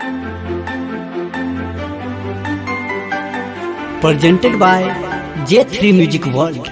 presented by J3 Music World.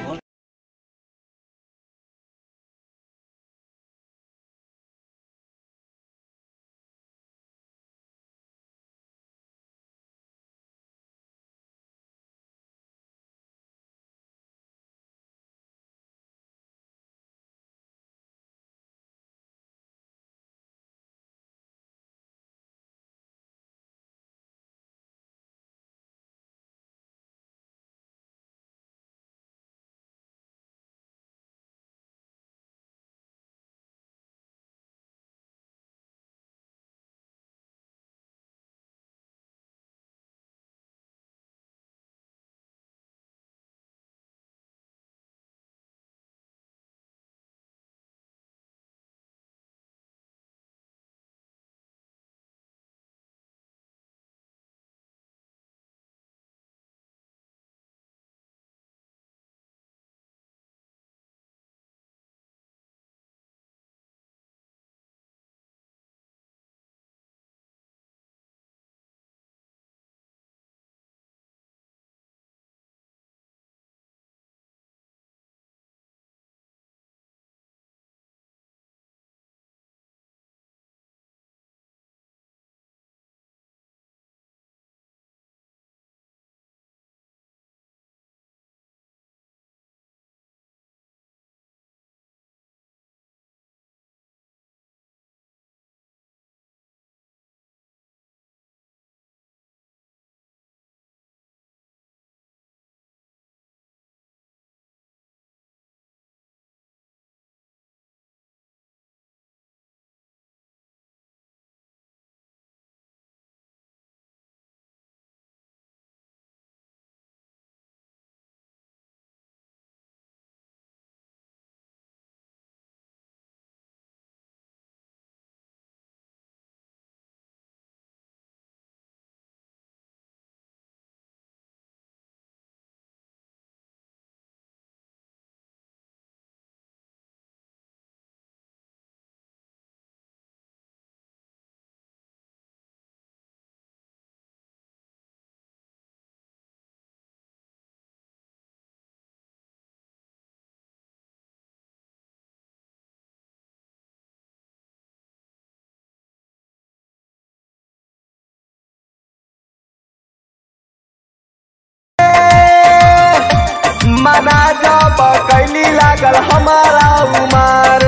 मना जब कैली लागल हमारा उमार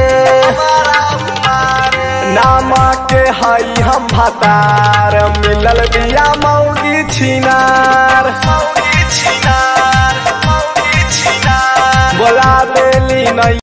नाम के हई हम भतार मिलल बिया मौगी छिनार बोला देली नहीं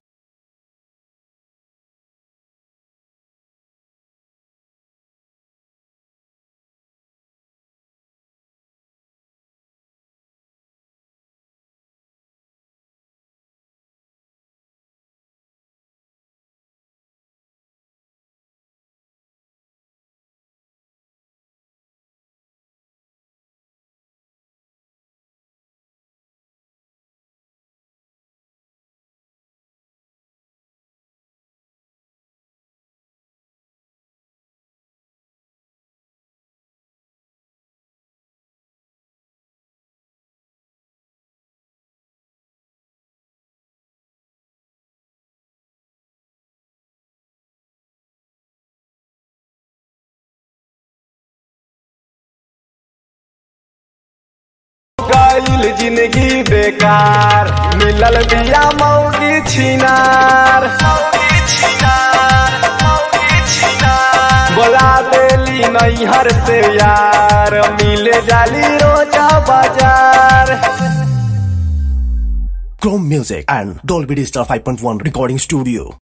गईल जिंदगी बेकार मिलल बिया मौगी छिनार बोला देली नैहर से यार मिले जाली रोजा बाजार Chrome Music and Dolby Digital 5.1 Recording Studio.